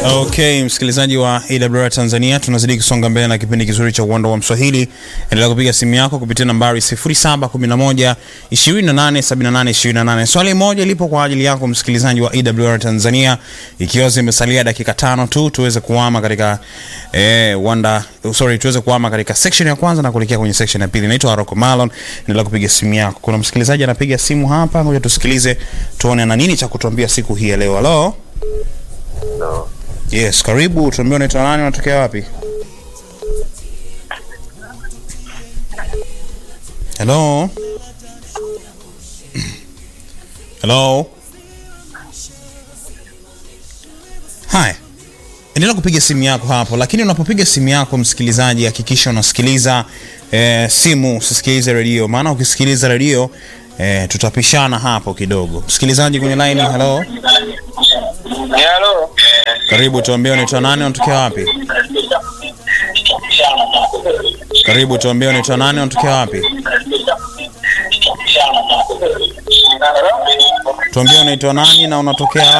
Okay, msikilizaji wa AWR Tanzania, tunazidi kusonga mbele na kipindi kizuri cha uwanda wa Mswahili. Endelea kupiga simu yako kupitia nambari 0711 2878 28. Swali moja lipo kwa ajili yako msikilizaji wa AWR Tanzania, ikiwa zimesalia dakika tano tu tuweze kuhama katika eh, wanda sorry, tuweze kuhama katika section ya kwanza na kuelekea kwenye section ya pili. Naitwa Aroko Malon, endelea kupiga simu yako. Kuna msikilizaji anapiga simu hapa, ngoja tusikilize tuone ana nini cha kutuambia siku hii ya leo. Hello? No. Yes, karibu. Tuambie unaitwa nani, unatokea wapi? Hello? Hello? Haya. Endelea kupiga simu yako hapo, lakini unapopiga simu yako msikilizaji, hakikisha unasikiliza eh, simu, usisikilize redio, maana ukisikiliza redio eh, tutapishana hapo kidogo. Msikilizaji kwenye line, hello? Halo. Karibu, tuambie unaitwa nani, unatokea wapi? Karibu, tuambie unaitwa nani, unatokea wapi? Tuambie unaitwa nani na unatokea